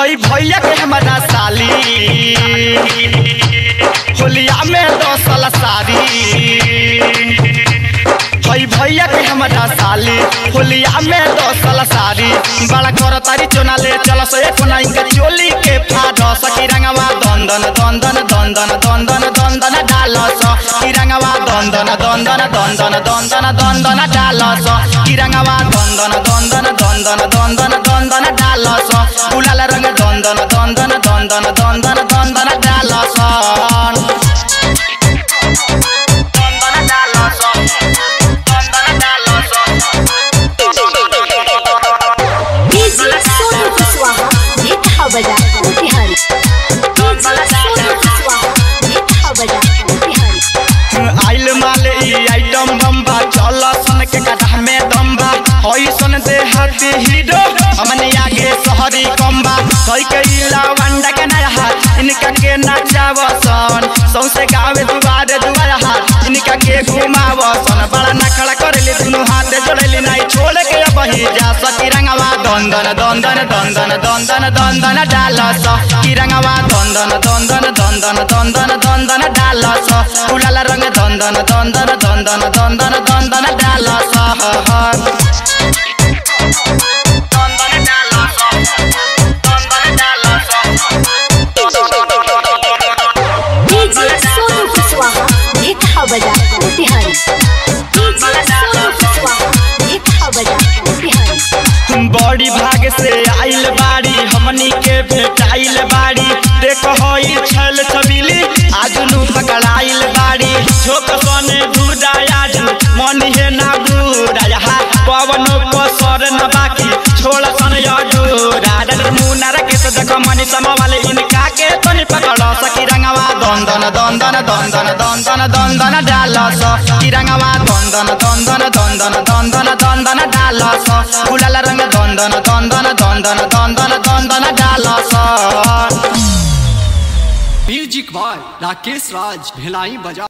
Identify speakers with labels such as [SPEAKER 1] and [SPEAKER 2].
[SPEAKER 1] हई भैया के हमारा साली होलिया में दसल सारी हई भैया के हमारा साली होलिया में दसल सारी बड़ा कर तारी चोना ले चल से कोना इनका चोली के फाड़ सकी रंगवा दंदन दंदन दंदन दंदन दंदन डाल सकी रंगवा दंदन दंदन दंदन दंदन दंदन डाल सकी रंगवा दंदन दंदन दंदन दंदन दंदन डाल स गुलाल रंग दंदन दंदन दंदन दंदन दंदन डाल सन दंदन डाल सन दंदन डाल
[SPEAKER 2] डीजे सोनू कुशवाहा ये कहा बजा बिहारी डीजे सोनू कुशवाहा ये कहा बजा बिहारी
[SPEAKER 1] आइल माले ई आइटम बम्बा चल सन के कथा में दम्बा हई सन दे हाथी हीरो हमने आगे शहरी कम्बा कई के इला वंडा के नया हाथ इनका के नचाव सन सौसे गावे दुआरे दुआरे हाथ इनका के घुमाव सन बड़ा नखड़ा करेली दुनु हाथ जोड़ेली नहीं छोड़ के अब ही जा सकी रंगवा दंदन दंदन दंदन दंदन दंदन डाल स की रंगवा दंदन दंदन दंदन दंदन दंदन डाल स गुलाल रंग दंदन दंदन दंदन दंदन दंदन डाल स दंदन डाल स दंदन डाल
[SPEAKER 2] डीजे सोनू कुशवाहा ये कहा बजा बिहारी डीजे सोनू कुशवाहा ये कहा बजा बिहारी
[SPEAKER 1] बड़ी भाग से आइल बाड़ी हमनी के भेटाइल बाड़ी देख हई छल छबिली आज नु पकड़ाइल बाड़ी झोक सने धुराया जू मन हे ना गुराया पवन पसर न बाकी छोड़ सन यजूरा डर मुनार के तो देख मनी सम वाले इनका के तनी पकड़ सकी रंगवा दंदन दंदन दंदन दंदन दंदन डाल स की रंगवा दंदन दंदन दंदन दंदन दंदन डाल स गुलाल रंग दंदन दंदन दंदन दंदन दंदन डाल स
[SPEAKER 3] म्यूजिक बाय राकेश राज भिलाई बजा